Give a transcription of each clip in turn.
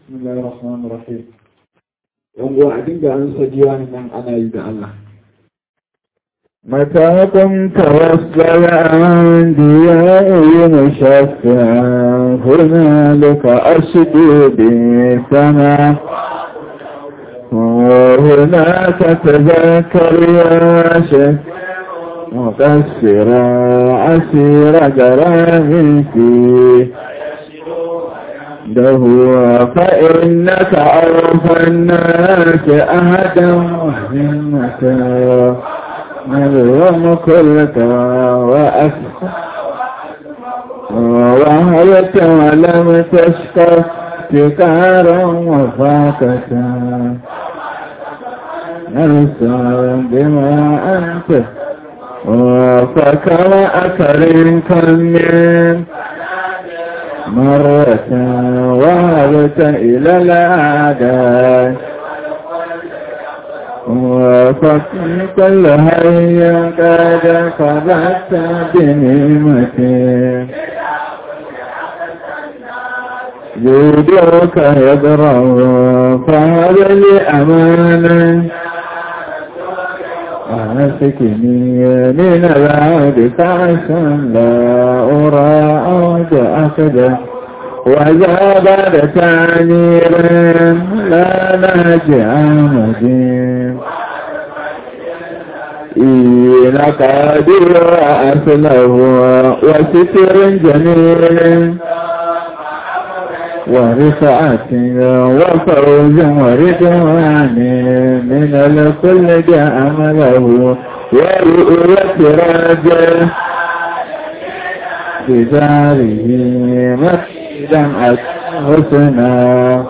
بسم الله الرحمن الرحيم يوم a dinga an sajiya nan ana yi da Allah متى قمت وصل أنبيائي مشفعا هنالك أشدو بالسماء وهناك تذكر يا شيخ مقصرا عسير جرام فيه ده فإنك أوفى الناس أهدا وهمة نظلم كلك وأسفى وهلت ولم تشقى ابتكارا وفاكة نرسى بما أنت وفكر أكرم كم من مرة وهبت إلى الأعداء وفكر كل هيا قد قضت بنعمتي جودك يضرب فهب لي أمانا أمسكني من العود كعسا لا أرى عود أخذ وإذا بعد تعنير لا ناجع مدين إلى قادر أصله وستر جميل ورفعة وفوز ورضوان من الكل جاء عمله ورؤية راجل بداره مكيدا حسنا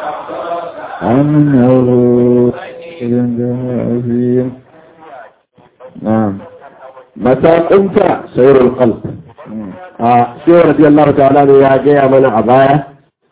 أنه عظيم نعم متى قمت سير القلب آه شيخ رضي الله تعالى عنه يا جاي من عباية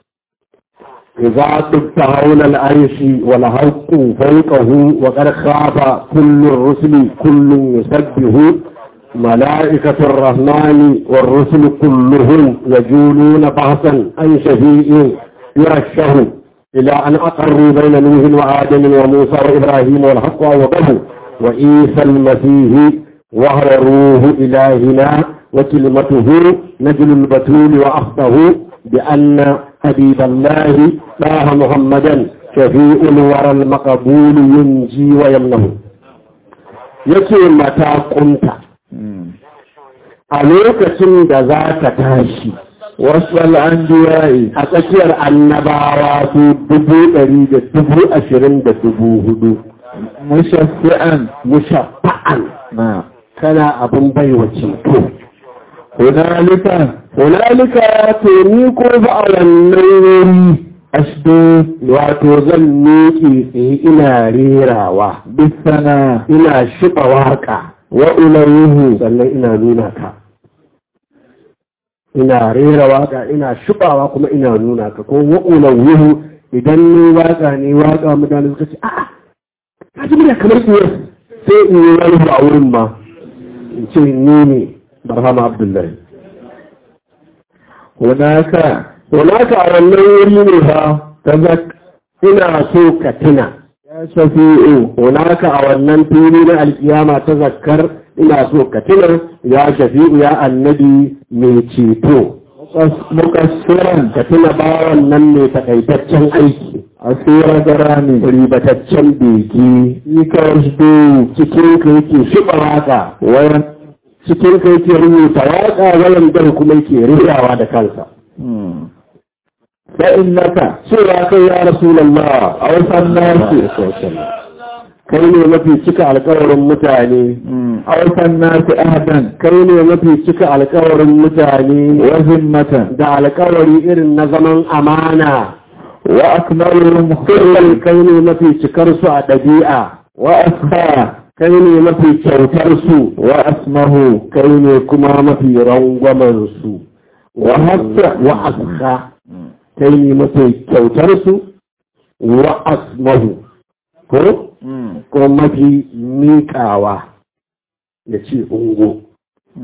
إذا تبت حول العرش والحق فوقه وقد خاف كل الرسل كل يسبه ملائكة الرحمن والرسل كلهم يجولون بحثا عن شفيء يرشه إلى أن أقروا بين نوح وآدم وموسى وإبراهيم والحق وقبه وعيسى المسيح وهو روح إلهنا وكلمته نجل البتول وأخطه بأن حبيب الله طه محمدا شفيء الورى المقبول ينجي ويمنه yake mata kunta a lokacin da za ka tashi wasu al'andiyayi a tsakiyar annabawa su dubu ɗari da dubu ashirin da dubu hudu mushafi'an mushaffa'an na kana abin baiwa ceto hunalika hunalika to ni ko ba a wannan wuri ashdo wato zan miƙe tsaye ina rerawa bisana ina shiɓa waƙa wa ularuhu sannan ina nuna ka ina rera waƙa ina shiɓawa kuma ina nuna ka ko wa'ulan wuhu idan ni waƙa ne waƙa mutane suka ce a'a ka ji murya kamar iya sai in yi wani a wurin ma in ce ni ne barhama abdullahi hunaka Wana ka a wannan wuri ne fa ta zak ina so ka tuna ya shafi'u hunaka a wannan fili na alkiyama ta zakkar ina so ka tuna ya shafi'u ya annabi mai ceto mukassiran ka tuna bawan nan mai takaitaccen aiki asira garani ribataccen beki ikashdo cikin ka yake shiɓa waka wayan cikin ka yake rubuta waka wayan dar kuma yake rirawa da kansa fa'innaka cewa kai ya rasulallah a wasan nasi kai ne mafi cika alkawarin mutane a wasan nasi ahadan kai ne mafi cika alkawarin mutane wa zimmatan da alkawari irin na zaman amana wa akmalul kullum kai ne mafi cikar su a ɗabi'a wa asfa kai ne mafi kyautar su wa asmahu kai ne kuma mafi rangwamen su wa hassa wa asha kai ne mafi kyautar su wa asmahu ko ko mafi miƙawa ya ce ungo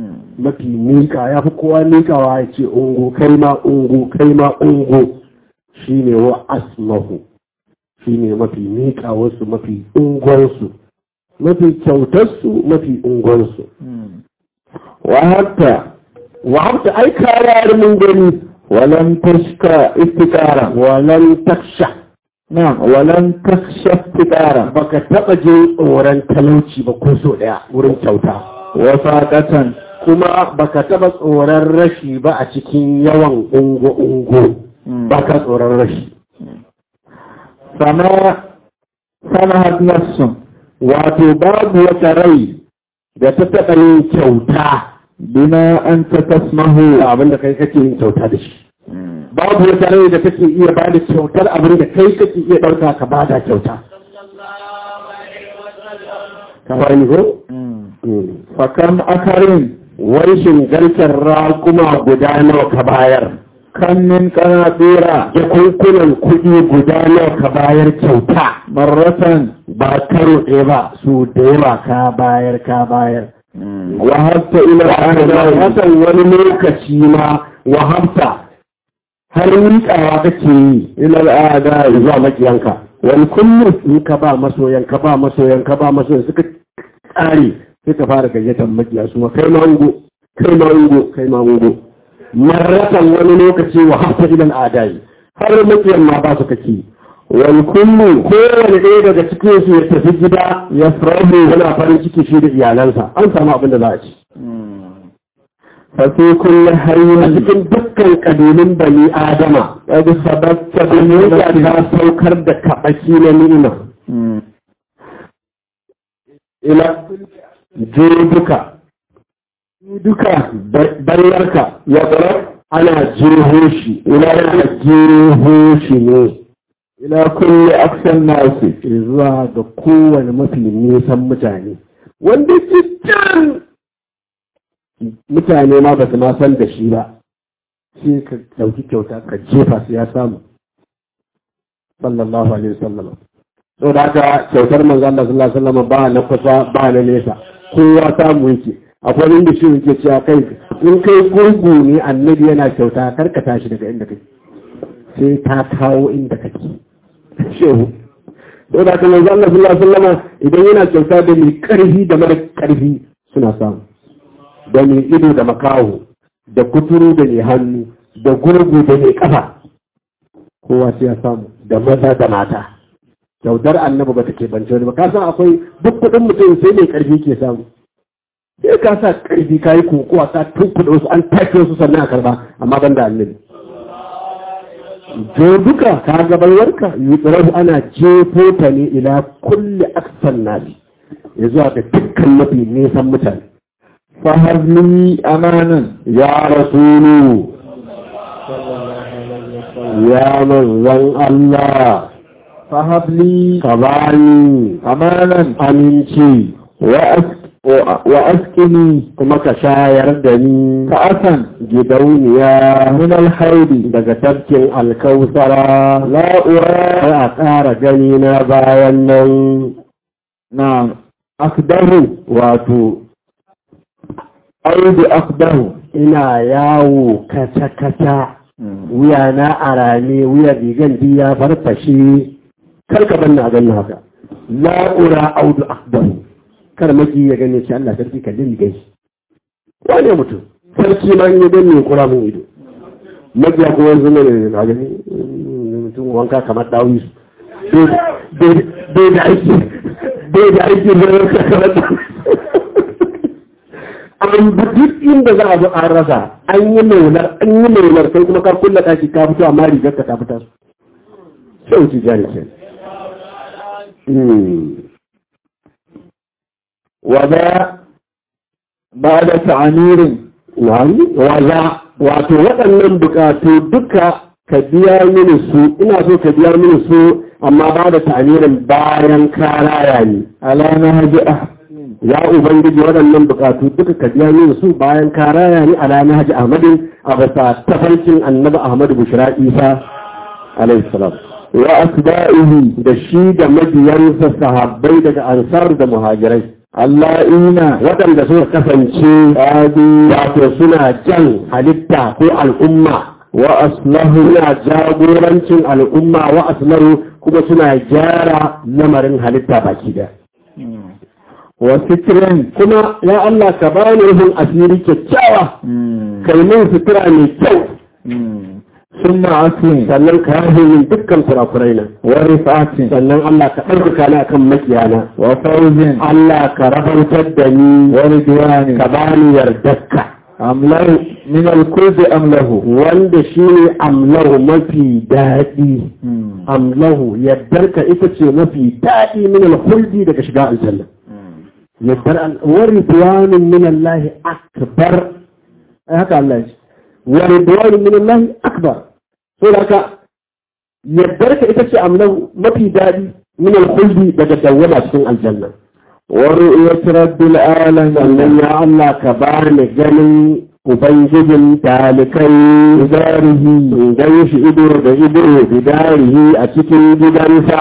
mafi miƙa ya fi kowa miƙawa ya ce ungo kai ma ungo kai ma ungo shine wa asmahu shine mafi miƙawarsu mafi ungonsu mafi kyautarsu mafi ungonsu وهبت وعبت أي كارار من gani ولم تشكى افتكارا walan taksha نعم ولم تخشى افتكارا baka taɓa jin tsoron talauci ba ko so ɗaya wurin kyauta وفاقة kuma baka taɓa tsoron rashi ba a cikin yawan ungo-ungo baka tsoron rashi فما سمحت نفس wato babu wata rai da ta taɓa yin kyauta بما أنت تسمه da abin da kai kake yin kyauta da shi babu wata rai da take iya ba da kyautar abin da kai kake iya ɗauka ka ba da kyauta ka fahimci ko? فكم أكرم wai shingarkar raƙuma guda nawa ka bayar كم من قناطير jakunkunan kuɗi guda nawa ka bayar kyauta مرة ba karo ɗaya ba su da yawa ka bayar ka bayar وهبت إلى الأعداء hasan wani lokaci ma wahabta har miƙawa kake yi إلى الأعداء zuwa makiyanka wani kullum in ka ba masoyan ka ba masoyan ka ba masoyan suka tsare sai ka fara gayyatar makiya su ma kai mango kai mango kai mango marratan wani lokaci wa hafta idan adai har makiyan ma ba su kake wani kullu kowane ɗaya daga cikin su ya tafi gida ya farahu yana farin ciki shi da iyalansa an samu abin da za a ci ففي كل a حي cikin dukkan kabilun bani adama قد سببت ya بنيتك ta saukar da kaɓaki na ni'ima ila je duka duka bayyarka ya tsara ana jeho shi ila yana jeho shi ne إلى كل أقصى الناس zuwa ga kowane mafi nisan mutane wanda ke can mutane ma ba su ma san da shi ba sai ka ɗauki kyauta ka jefa su ya samu sallallahu alaihi wasallam so da haka kyautar manzo Allah sallallahu alaihi wasallam ba na kusa ba na nesa kowa samu yake akwai inda shi yake cewa kai in kai gurgu ne annabi yana kyauta kar ka tashi daga inda kake sai ta kawo inda kake shehu so da haka manzo Allah sallallahu alaihi wasallam idan yana kyauta da mai karfi da mara karfi suna samu da mai ido da makaho da kuturu da mai hannu da gurgu da mai kafa kowa sai ya samu da maza da mata kyautar annabi ba ta ke bance wani ba ka san akwai duk kuɗin mutum sai mai ƙarfi ke samu sai ka sa ƙarfi ka yi kokowa ka tunkuɗe wasu an take wasu sannan a karba amma ban da annabi jo duka ka gabayarka yi tsirahu ana jefo ta ne ila kulle aksan nasi ya zuwa ga dukkan mafi nisan mutane فهب لي أمانا ya rasulu ya manzan Allah فهب لي ka bani أمانا aminci وأس- و- وأسكني kuma ka shayar da ni كأسا gidauniya من الحوض daga tafkin alkausara لا أرى sai a ƙara gani na bayan nan نعم akdahu wato أو بأقده ina yawo kata-kata wuya na a rame wuya rigan di ya farfashe karka banna a ganin haka la'ura audu akdahu kar maki ya gane shi Allah sarki ka din gai wane mutum sarki ma in ya gane kura mun ido mabiya ko wanzu ne na gani mutum wanka kamar dawi bai da aiki bai da aiki da wanka kamar dawi an bi duk inda za a bi an rasa an yi maular an yi maular sai kuma ka kulla ɗaki ka fito amma rigar ka ta fitar sai wuce jari ke وذا بعد تعمير wani waza wato waɗannan bukatu duka ka biya mini su ina so ka biya mini su amma ba da ta'amirin bayan ka raya ni على نهج أحمد ya ubangiji waɗannan bukatu duka ka biya mini su bayan ka raya ni ala nahji ahmadin a bisa tafarkin annabi ahmadu bushra isa alaihi salam wa asba'ihi da shi da mabiyansa sahabbai daga ansar da muhajirai اللائين waɗanda suka kasance wato suna jan halitta ko al'umma وأصله suna jagorancin al'umma wa aslahu kuma suna gyara lamarin halitta baki da وستر kuma ya Allah ka bani rufin asiri kyakkyawa kai min sutura mai kyau ثم عفو sannan ka yafe min dukkan kurakurai na ورفعة sannan Allah ka ɗaukaka ni akan makiyana وفوز Allah ka rahautar da ni ورضوان ka bani yardarka أمله من الكرد أمله wanda shi ne amlahu mafi daɗi amlahu yardarka ita ce mafi daɗi min alhuldi daga shiga aljanna yardar wa ridwanun min Allah akbar ai haka Allah ya ce wa ridwanun min Allah akbar so da haka yardarka ita ce amlahu mafi daɗi min alhuldi daga dawwama cikin aljanna ورؤية رب العالمين sannan ya Allah ka bani ganin Ubangijin talikai bidarihi in gan shi ido da ido bidarihi a cikin gidansa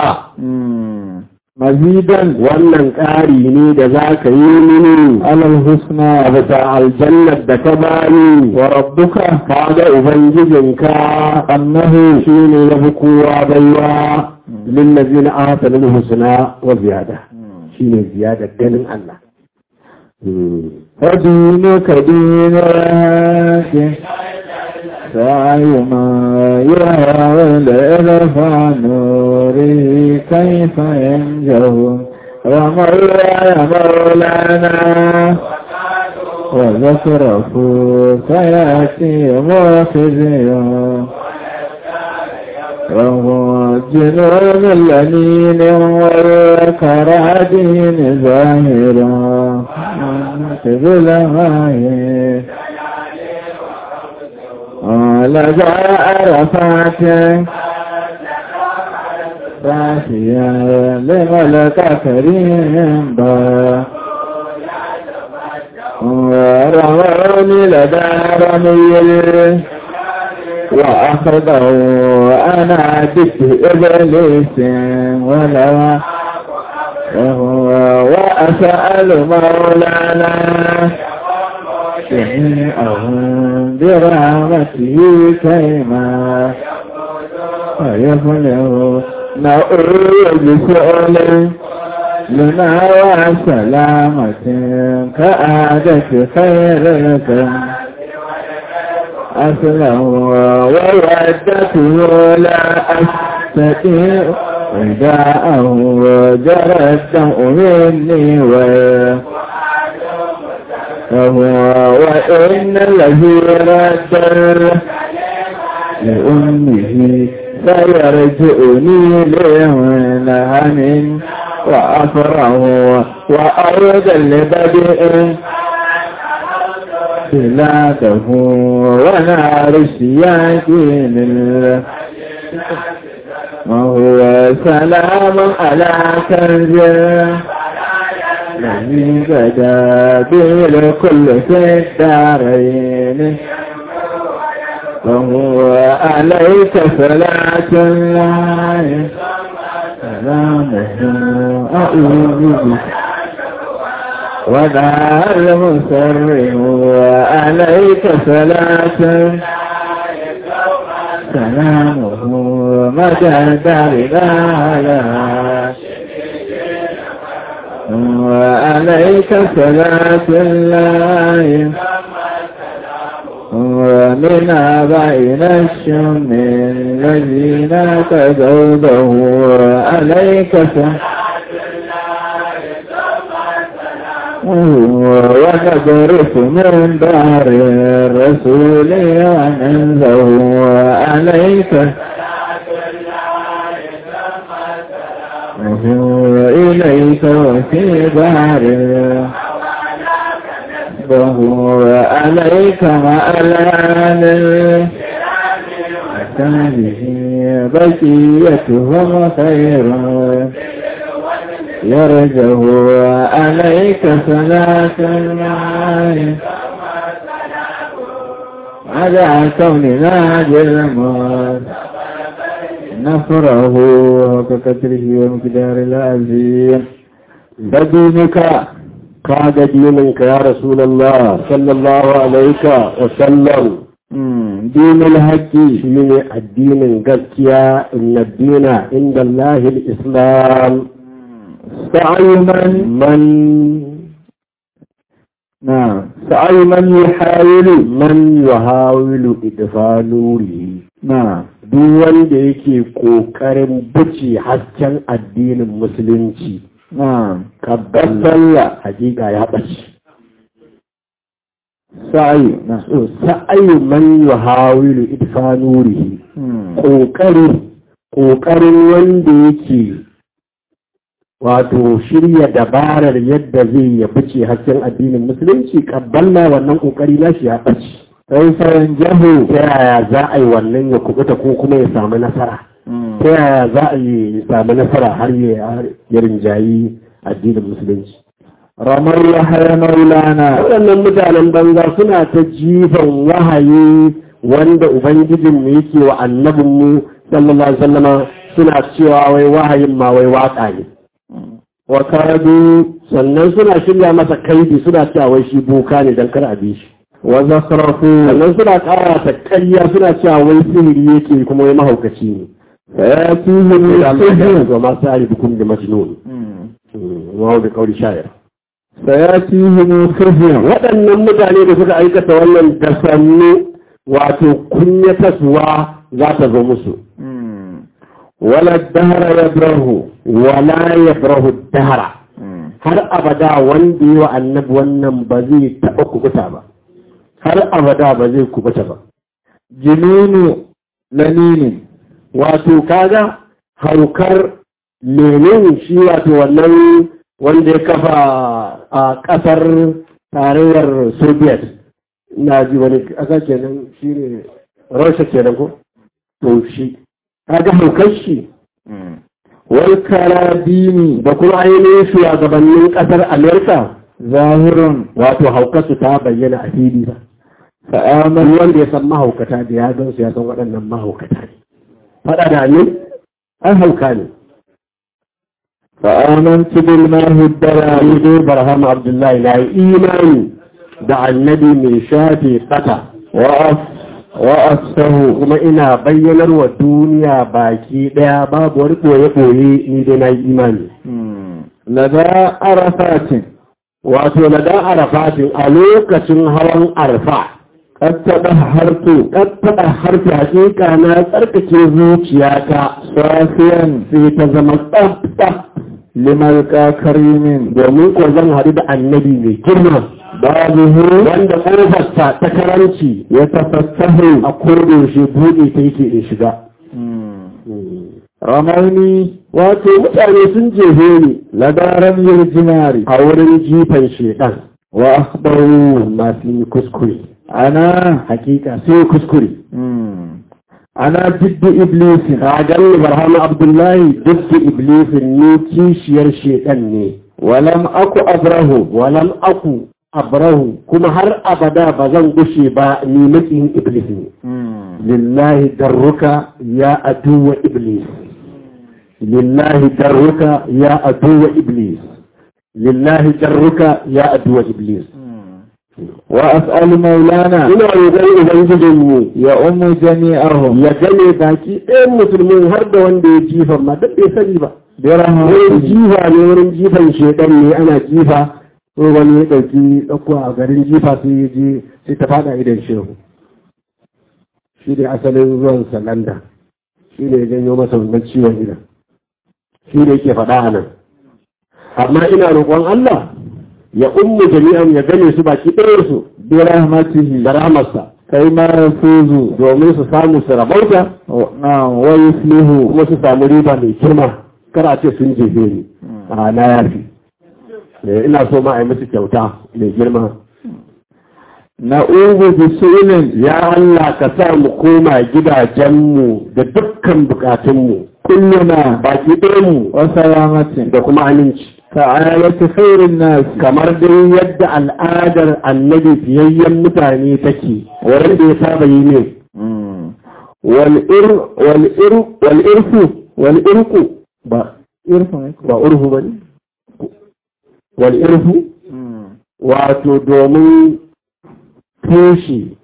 مزيدا wannan ƙari ne da za ka yi mini على الحسنى a bisa aljannar da ka bani وربك ka ga Ubangijinka أنه shi ne ya fi kowa baiwa lillazina ahsanul husna wa ziyada shi ne ziyada ganin Allah فدينك دين راك سعي ما يهوى الإرفع نوري كيف ينجو رمى يا مولانا وذكره سيأتي مخزي وهو جنون اللنين والكرادين ظاهرا في الغاية ولدى عرفات راسيا لملك كريم با ورموني لدى رمي وأخذه أنا بك إبليس ولو وهو وأسأل مولانا جميعهم برحمته كيما ويفلح نعوذ بسؤال لنا وسلامة كعادة خيركم أسلم وودته لا أستطيع رداءه وجرى الدمع مني و فهو وإن الذي رد لأمه سيرجعني لمنهن وأفره وأرض لبدئ بلاده ونار السياجين وهو سلام على كنز الذي بدا به الكل في الدارين وهو عليك صلاة الله سلامه أعوذ بك وذا المسر وعليك صلاة سلامه مدى دارنا لها وعليك صلاة الله ومن بين الشم الذين تزوده عليك صلاة ونبرث من دار الرسول وننزه عليك إليك وفي دار وهو عليك مألان هذه بقيتهم خير يرجه عليك صلاة المعاي على كوننا بالموت نفره ككثره ومقدار العظيم بدينك كاد دينك يا رسول الله صلى الله عليه وسلم dinul haqqi shi ne addinin gaskiya inna dina inda Allahil Islam sa'yu man man na sa'yu man yuhawilu man yuhawilu idfa nuri na duk wanda yake kokarin buce hasken addinin musulunci na kabbala hakika ya ɓace sa'yu na so sa'ayu man yuhawilu idfa nurihi kokari kokarin wanda yake wato shirya dabarar yadda zai ya bice hasken addinin musulunci kabbala wannan kokari nashi ya ɓace sai fayan jahu ta yaya za a yi wannan ya kubuta ko kuma ya samu nasara ta yaya za a yi ya samu nasara har ya ya rinjayi addinin musulunci ramar yahaya maulana waɗannan mutanen banza suna ta jifan wahayi wanda ubangijinmu yake wa annabinmu sallallahu alaihi wasallama suna cewa wai wahayin ma wai waka ne wa kadu sannan suna shirya masa kaidi suna cewa wai shi boka ne dan kar a bi shi wa zakhrafu sannan suna ƙara ta ƙarya suna cewa wai sihiri yake kuma wai mahaukaci ne sayatihim sihir wa ma sa'ari bikum da majnun wa bi qawli sha'ir sayatihim sihir waɗannan mutane da suka aikata wannan da sannu wato kunyataswa za ta zo musu wala dahra yabrahu wala yabrahu dahara har abada wanda yi wa annabi wannan ba zai taɓa kubuta ba har abada ba zai kubuta ba jinunu lanini wato kaga haukar lenin shi wato wannan wanda ya kafa a ƙasar tarayyar soviet na ji wani ƙasa kenan shi ne rasha kenan ko to shi kaga haukar shi wal karabini da kuma ainihin shugabannin ƙasar amerika zahirun wato haukarsu ta bayyana a fili ba fa'aman wanda ya san mahaukata da ya gan su ya san waɗannan mahaukata ne faɗa da ne an hauka ne fa'amantu bil mahuddara Ni dai Barham Abdullahi na yi imani da annabi mai shafe kata wa afsahu kuma ina bayyanar wa duniya baki ɗaya babu wani ɓoye-ɓoye ni dai na yi imani. lada arafatin Wato na da arafatin a lokacin hawan arfa, kattaɓa harto ɗattaɓa harfi hakika na tsarkake zuciyata safiyan sai ta zama tsaf limalka karimin domin ko zan haɗu da annabi mai girma. babuhu wanda ƙofarsa ta karanci ya tafassahu a kodoshe buɗe ta yake in shiga. ramauni Wato mutane sun jefe ni ladaran yirjinari a wurin jifan shedan wa akhbaru amma sun yi kuskure. ana Hakika sun yi kuskure. ana jiddu iblisin Ka gani Barhama Abdullahi duk da Iblisin ni kishiyar shedan ne. walam aku abrahu Walam aku abrahu kuma har abada ba zan gushe ba ni makiyin Iblis ne. lillahi darruka ya aduwa iblis lillahi darruka ya aduwa iblis lillahi darruka ya aduwa iblis wa as'alu maulana ina roƙon ubangijin mu ya ummu jami'ahum ya gane baki ɗayan musulmin har da wanda ya jifa ma duk bai sani ba bi wurin rahmatihi jifa ne wurin jifan shedan ne ana jifa ko wani ya ɗauki ɗauko a garin jifa sai ya je sai ta faɗa idan shehu shi ne asalin ruwan salanda shi ne ya janyo masa wannan ciwon idan shi ne yake faɗa a nan amma ina roƙon Allah ya ummu jami'an ya gane su baki ɗayansu bi rahmatihi da rahamarsa kai ma yafuzu domin su samu su rabauta na wa yuflihu kuma su samu riba mai girma kar a ce sun jefe ni a na yafi Eh, ina so ma a yi musu kyauta mai girma na'udhu bi su'ilin ya Allah ka sa mu koma gidajenmu da dukkan bukatunmu kulluna baki ɗayanmu wa salamatin da kuma aminci ka'ayati khairin nas kamar dai yadda al'adar annabi fiyayyen mutane take wanda ya saba yi ne wal ir wal ir wal irfu wal irku ba irfan ba urhu bane wal irfu wato domin tushe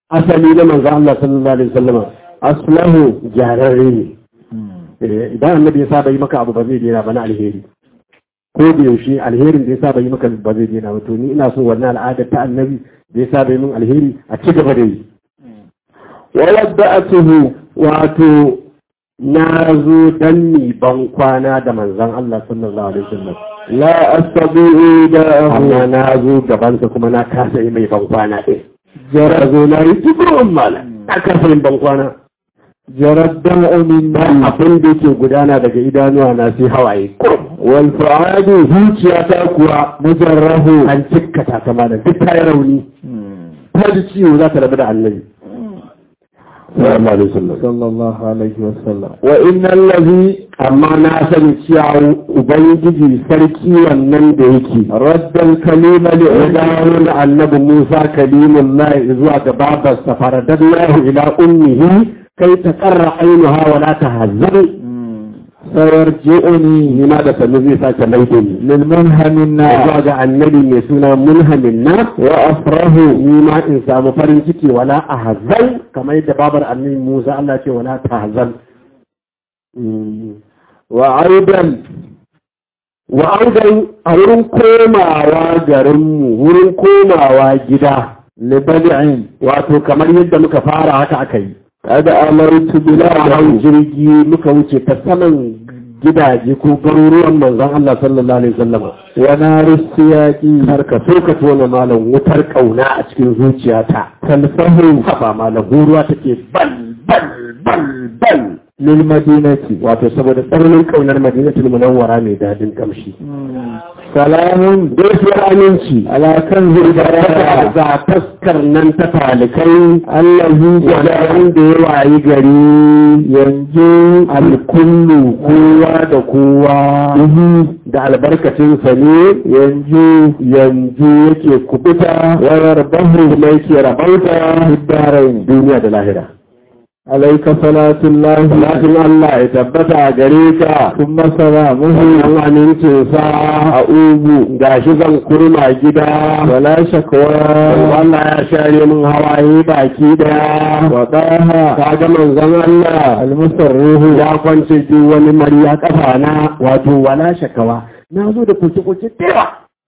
asali na manzo Allah sallallahu alaihi wasallam aslahu jararre ne Eh, idan annabi ya saba yi maka abu ba zai daina ba na alheri ko da yaushe alherin da ya saba yi maka ba zai daina ba to ni ina so wannan al'ada ta annabi da ya saba yi min alheri a ci gaba da yi wa wadda'atuhu wato na zo dan ni ban kwana da manzon Allah sallallahu alaihi wasallam la astabi'u da amma na zo gabansa kuma na kasa yi mai ban kwana ɗin jara zo na yi tukurin mala na kasa yin ban kwana جرى الدمع من ba abin da yake gudana daga idanuwa na sai hawaye wal fu'adu zuciya ta kuwa mujarrahu an cikkata ta malam duk ta yi rauni ta ji ciwo za ta rabu da annabi sallallahu alaihi wasallam صلى الله عليه وسلم wa innal ladhi amma na sani cewa ubangiji sarki wannan da yake raddal kalima li idaun annabi Musa kalimullahi zuwa ga babarsa faradallahu ila ummihi kai ta qarra ainuha wa la tahzan sayarji'uni ni ma da sanu zai sake maida ni للمنهم النار zuwa ga annabi mai suna munhamin na wa afrahu ni ma in samu farin ciki wala ahzan kamar yadda babar annabi Musa Allah ce wala tahzan وأيضا wa audan a wurin komawa garinmu wurin komawa gida لبدع wato kamar yadda muka fara haka aka yi قد أمرت bila hau بلاد jirgi muka wuce ta saman gidaje ko garuruwan manzon Allah sallallahu alaihi wasallam ونار السياق har ka so ka tona malam wutar kauna a cikin zuciyata talfahu haba malam ruwa take bal bal bal bal للمدينة wato saboda tsananin kaunar madinatul munawwara mai dadin kamshi سلام gaisuwar aminci على كنز البراءة ga taskar nan ta talikai الذي wanda جعل wanda ya wayi gari ينجو alkullu kowa da kowa da albarkacinsa ne ينجو yanzu yake kubuta ويربه kuma yake rabauta في الدارين duniya da lahira عليك صلاة الله Salatin Allah ya tabbata a gare ka ثم سلامه an amincinsa a ugu gashi zan kurma gida ولا شكوى Allah ya share min hawaye baki daya وطاها ka ga manzon Allah المسره ya kwance duk wani mariya kafa na wato wala shakawa na zo da kuce kuce tewa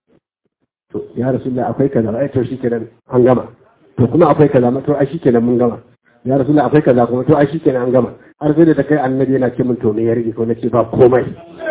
to ya rasulullah akwai kaza ai to shikenan an gama to kuma akwai kaza ma to ai shikenan mun gama ya rasulullah akwai kaza kuma to ai shikenan an gama har sai da ta kai annabi yana ce min to me ya rike ko nace ba komai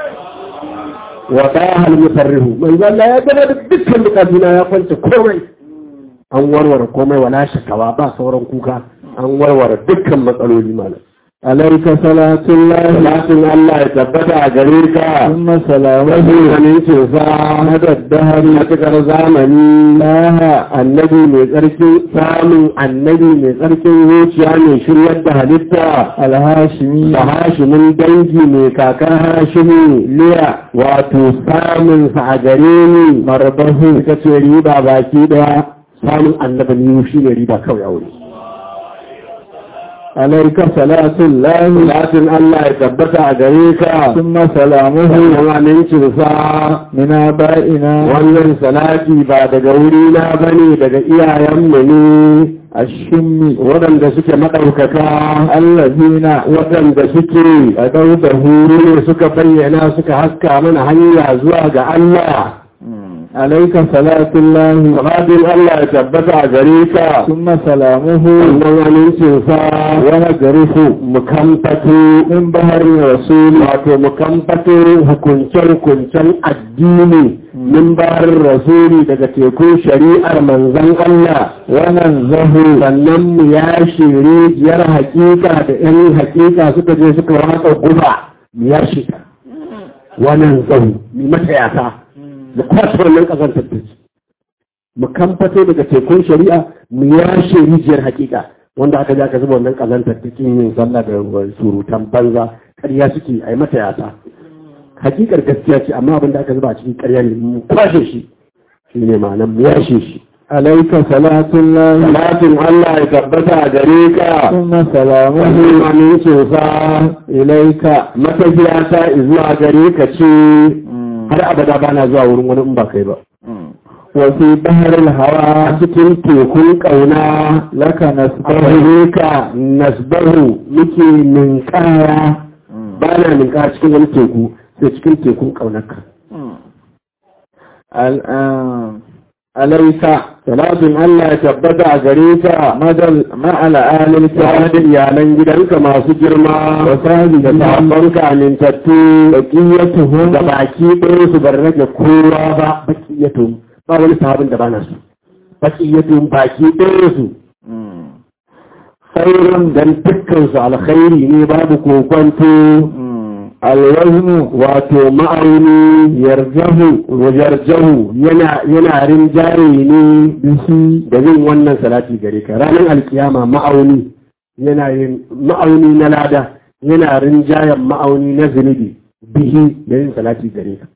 wa daha al musarrihu manzo Allah ya gaba da dukkan bukatuna ya kwance komai an warware komai wala shakawa ba sauran kuka an warware dukkan matsaloli malam عليك صلاة الله Salatin Allah ya tabbata a gare ka, ثم سلامه wajen amincinsa na daddahari matuƙar zamani na annabi mai tsarkin samun annabi mai tsarkin zuciya mai shiryar da halitta الهاشمي da hashimin dangi mai kakar hashimi liya wato samun sa a gare ni marbahu ita ce riba baki daya samun annabi ni shi ne riba kawai a wuri عليك صلاة الله Salatin Allah ya tabbata a gare ka ثم سلامه wannan amincinsa من آبائنا wannan salati ba daga wurina ba ne daga iyayenmu ne الشم waɗanda suke maɗaukaka الذين waɗanda suke أدوا da huru ne suka bayyana suka haska mana hanya zuwa ga Allah عليك صلاة الله Sababin Allah ya tabbata a gare ka ثم سلامه wannan amincinsa ونجرف mu kamfato in bahar rasul wato mu kamfato hukunce-hukuncen addini min bahar rasuli daga tekun shari'ar manzon Allah wannan zahu sannan mu ya shiri yar hakika da yan hakika suka je suka watsa guba mu ya shiga wannan zahu mu mata yasa mu kwace wannan kasar tattaci mu kamfato daga tekun shari'a mu yashe rijiyar hakika wanda aka ji aka zuba wannan kazantar cikin yin sallah da surutan banza ƙarya suke a yi mata yasa hakikar gaskiya ce amma abin da aka zuba a cikin ƙarya ne mu kwashe shi shi ne ma'anar mu yashe shi عليك صلاة الله salatin Allah ya tabbata a gare ka ثم سلامه wani amincinsa إليك matafiya ta zuwa gare ka ce har abada bana zuwa wurin wani in ba kai ba وفي بحر الهوى a cikin tekun ƙauna لك نسبه a ka nasbahu muke ninkaya ba na ninkaya cikin wani teku sai cikin tekun ƙaunarka الآن عليك salatin Allah ya tabbata a gare ka مدى مع الآل tare الكرام da iyalan gidanka masu girma وصحبه da sahabbanka amintattu بقيتهم da baki ɗaya su bar rage kowa ba bakiyatun ba wani sahabin da bana su bakiyatun baki ɗaya su khairun dan dukkan su alkhairi ne babu kokwanto alwaznu wato ma'auni yarjahu yarjahu yana yana rinjaye ne bishi da yin wannan salati gare ka ranar alkiyama ma'auni yana yin ma'auni na lada yana rinjayen ma'auni na zunubi bihi da yin salati gare ka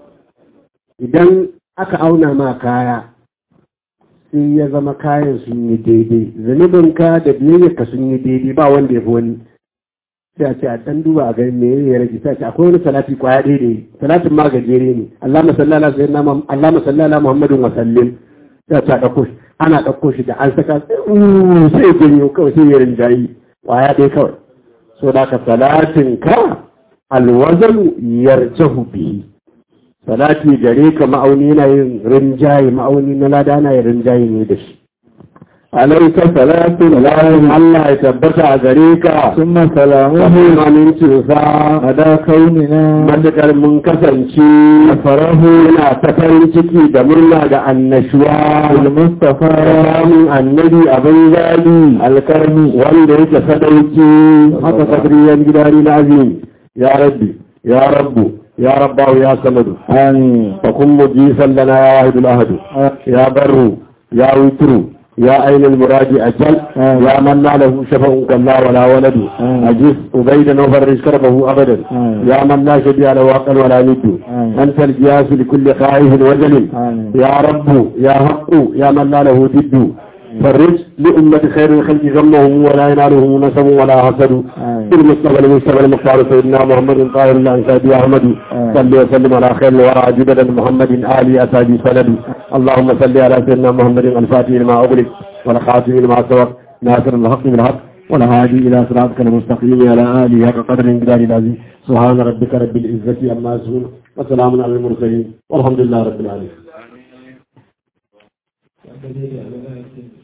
idan aka auna ma kaya sai ya zama kayan sun yi daidai zunubinka da biyayyarka sun yi daidai ba wanda ya fi wani sai a ce a ɗan duba a gani me ya rage sai a ce akwai wani salati kwaya daidai salatin ma gajere ne Allah masallala sai na Allah masallala Muhammadin wa sallim sai a ce a ɗauko shi ana ɗauko shi da an saka sai sai ya janyo kawai sai ya rinjayi kwaya ɗaya kawai so da ka salatin ka alwazalu yarjahu bihi salati gare ka ma'auni yana yin rinjaye ma'auni na lada na yin rinjaye ne da shi عليك صلاة Salatin Allah ya tabbata a gare ka ثم سلامه Wahim amincinsa مدى كوننا matuƙar mun kasance farahu yana ta farin ciki da murna da annashuwa المصطفى da samun annabi abin zali alkarmi wanda yake sadauki haka kadriyan gidari na azim ya rabbi ya rabbu ya rabbahu ya samadu آمين فكن مجيسا لنا يا واحد الأهد يا بر يا وتر يا أين المراد أجل آمين. يا من لا له شفع كلا ولا ولد آمين. أجس أبيدا وفرج كربه أبدا آمين. يا من لا شبيه له عقل ولا ند آمين. أنت الجياس لكل خائف وجل آمين. يا رب يا حق يا من لا له ضد فرج لأمة خير الخلق غمهم ولا ينالهم نسب ولا حسد آمين. المصطفى المصطفى المختار سيدنا محمد طاهر الأنسابي أحمد آمين. صل وسلم على خير الورى جددا محمد آل أسابي سند اللهم صل على سيدنا محمد الفاتح لما أغلق والخاتم لما سبق ناصر الحق بالحق والهادي إلى صراطك المستقيم على آله حق قدر انقدار العظيم سبحان ربك رب العزة عما يصفون وسلام على المرسلين والحمد لله رب العالمين Wanda dai da Allah ya ce